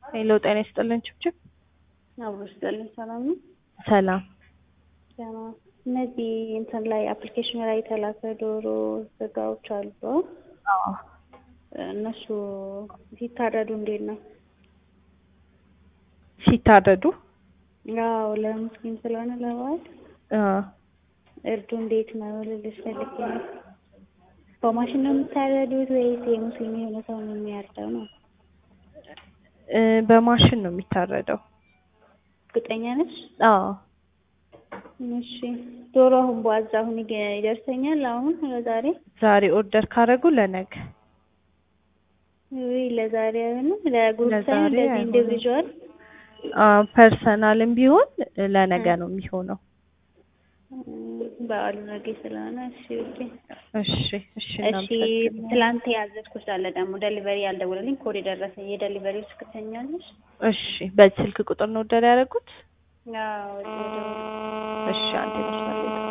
ሄሎ ጤና ይስጥልን ችብችብ። አብሮ ይስጥልን። ሰላም ነው? ሰላም። ደህና። እነዚህ እንትን ላይ አፕሊኬሽን ላይ የተላከ ዶሮ ስጋዎች አሉ። አዎ እነሱ ሲታረዱ እንዴት ነው? ሲታረዱ ያው ለሙስሊም ስለሆነ ለበዓል አ እርዱ እንዴት ነው ልልሽ ፈልጌ ነው። በማሽን ነው የምታረዱት ወይስ የሙስሊም የሆነ ሰው ነው የሚያርደው ነው? እ በማሽን ነው የሚታረደው። እርግጠኛ ነሽ? አዎ እሺ ዶሮ አሁን በዋዛ አሁን ይገ- ይደርሰኛል አሁን ለዛሬ ዛሬ ኦርደር ካረጉ ለነገ ውይ ለዛሬ አይሆንም ለግሩፕ ሳይሆን ለዛሬ እንደዚህ አይሆንም። ኢንዲቪዥዋል አ ፐርሰናልም ቢሆን ለነገ ነው የሚሆነው። በዓሉ ነገ ስለሆነ እሺ ኦኬ እሺ እሺ እሺ እናመሰግናለን። ትላንት ያዘዝኩት አለ ደግሞ ደሊቨሪ ያልደወለልኝ ኮድ የደረሰኝ የደሊቨሪ ውስጥ ትተኛለሽ? እሺ በዚህ ስልክ ቁጥር ነው ኦርደር ያደረጉት? አዎ እሺ አንዴ መስመር ላይ